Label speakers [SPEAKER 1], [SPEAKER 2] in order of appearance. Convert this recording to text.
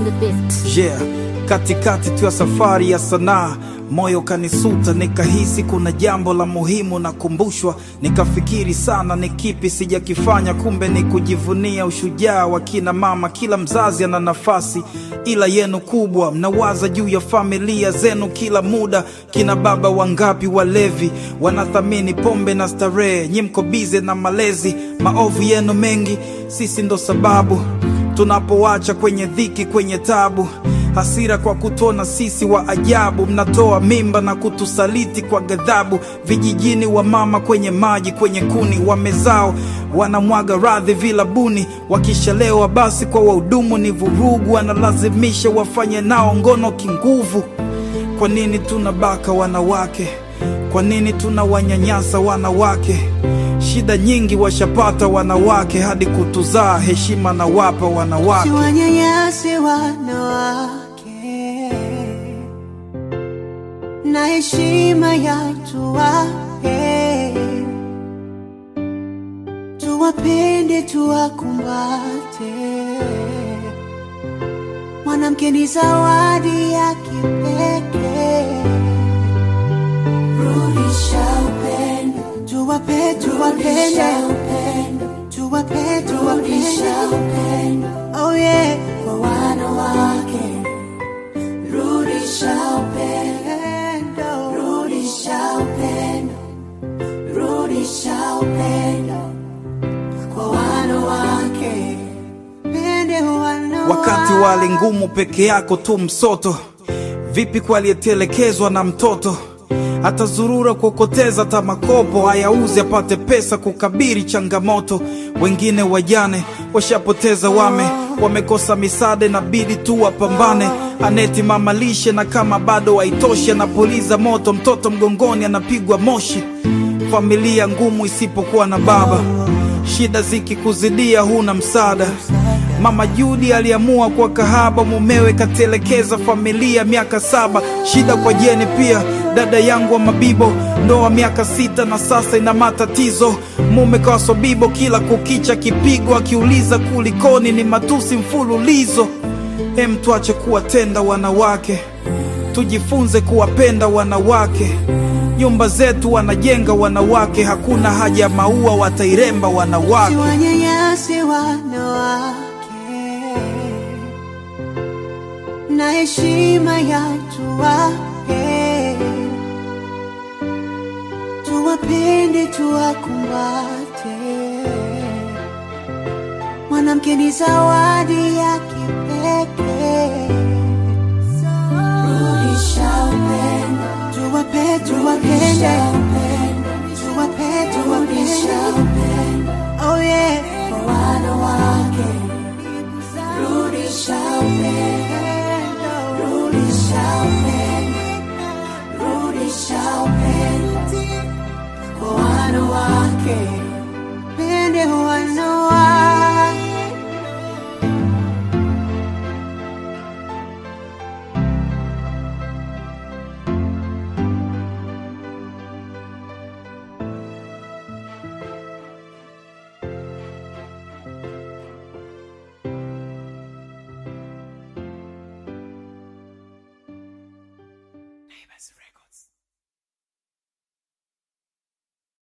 [SPEAKER 1] the beat.
[SPEAKER 2] Yeah, katikati tu ya safari ya sanaa moyo kanisuta, nikahisi kuna jambo la muhimu nakumbushwa. Nikafikiri sana ni kipi sijakifanya, kumbe ni kujivunia ushujaa wa kina mama. Kila mzazi ana nafasi, ila yenu kubwa. Mnawaza juu ya familia zenu kila muda. Kina baba wangapi walevi wanathamini pombe na starehe, nyi mko bize na malezi. Maovu yenu mengi, sisi ndo sababu tunapoacha kwenye dhiki, kwenye tabu hasira kwa kutona sisi wa ajabu, mnatoa mimba na kutusaliti kwa ghadhabu. Vijijini wa mama kwenye maji, kwenye kuni wamezao, wanamwaga radhi vilabuni. Wakishalewa basi kwa wahudumu ni vurugu, wanalazimisha wafanye nao ngono kinguvu. Kwa nini tunabaka wanawake? Kwa nini tunawanyanyasa wanawake? Shida nyingi washapata wanawake, hadi kutuzaa heshima na wapa wanawake.
[SPEAKER 3] Siwanyanyase wanawake na heshima ya tuwape, tuwapende, tuwakumbate. Mwanamke ni zawadi ya kipekee. Rudisha upendo, tuwape, tuwapende, tuwape, tuwapende. Oh yeah, kwa wanawake rudisha upendo, rudisha upendo, rudisha upendo kwa wanawake, pende wanawake.
[SPEAKER 2] Wakati wa hali ngumu peke yako tu msoto, vipi kwa aliyetelekezwa na mtoto? Atazurura kuokoteza hata makopo, hayauzi apate pesa kukabiri changamoto. Wengine wajane washapoteza wame, wamekosa misaada, inabidi tu wapambane. Aneti mama lishe, na kama bado haitoshi, anapuliza moto, mtoto mgongoni anapigwa moshi. Familia ngumu isipokuwa na baba, shida zikikuzidia huna msaada. Mama Judi aliamua kuwa kahaba, mumewe katelekeza familia miaka saba. Shida kwa Jeni pia, dada yangu wa Mabibo, ndoa miaka sita na sasa ina matatizo. Mume kawasobibo, kila kukicha kipigo, akiuliza kulikoni, ni matusi mfululizo. Hem, tuache kuwatenda wanawake, tujifunze kuwapenda wanawake. Nyumba zetu wanajenga wanawake, hakuna haja ya maua, watairemba wanawake.
[SPEAKER 3] Siwanyanyase wanawake na heshima ya tuwape, tuwapende, tuwakumbate. Mwanamke ni zawadi ya kipekee. Rudisha upendo, tuwape, tuwapende, tuwape, tuwapende. Oh yeah, kwa wanawake rudisha upendo, rudisha upendo, rudisha upendo kwa wanawake, pende wanawake.